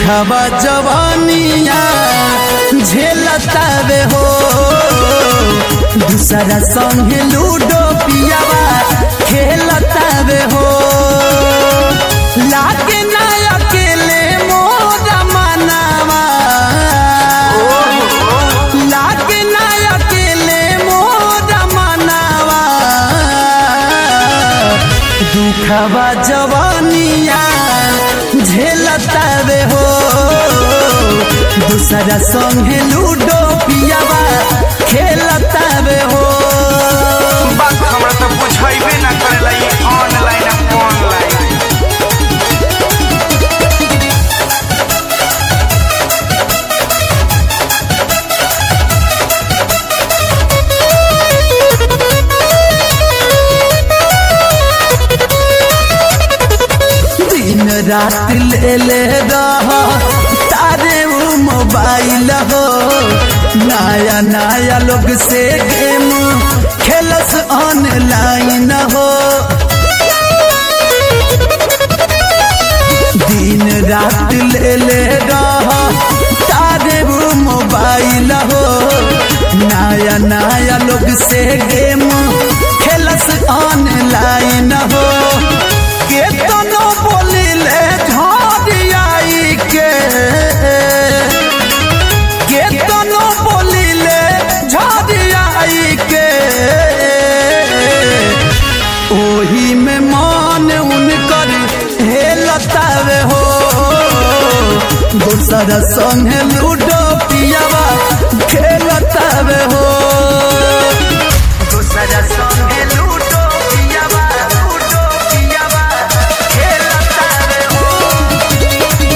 दुखवा जवानिया झेलतावे हो दूसरा संगे लूडो पियावा खेलतावे हो लागे ना अकेले मोरा मनावा लागे ना अकेले मोरा मनावा दुखवा जवानिया झेलतावे हो दूसरा संगे लूडो पियावा खेलतावे हो बात हमरा तो बुझाइबे ना करेला ई ऑनलाइन ऑनलाइन दिन रात ले ले रह तारे वो मोबाइल हो नया नया लोग से गेम खेलस ऑनलाइन हो दिन रात ले ले रह तारे वो मोबाइल हो नया नया लोग से गेम खेलस ऑनलाइन हो के तनो बोलिले झड़ियाई के के तनो बोलिले झड़ियाई के ओही में मान उनकर हेलतावे हो दूसरा संगे लूडो पियावा खेलतावे हो दूसरा संगे लूडो पियावा लूडो पियावा खेलतावे हो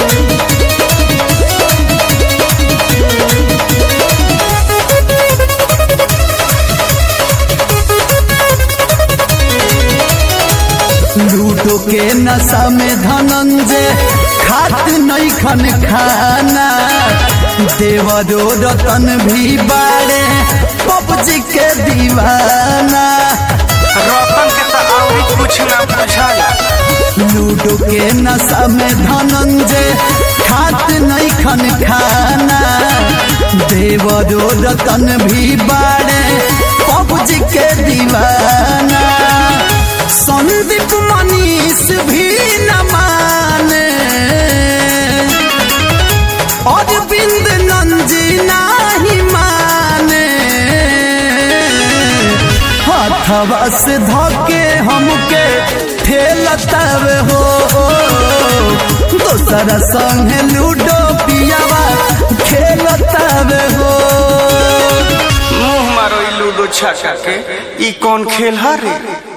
लूडो के नशा में धनंजय खात नहीं खन खाना देवरो रतन भी बाड़े पबजी के दीवाना रतन के तो औरी कुछ ना बुझाला लूडो के नशा में धनंजय खात नहीं खन खाना देवरो रतन भी बाड़े पबजी के दीवाना संदीप मनीष भी न माने और बिंद नंजी नाही माने हथवा से धके हमके ठेलतावे हो दोसरा संगे लूडो पियावा खेलतावे हो मुंह मारो ई लूडो छक्का के ई कौन खेल हरे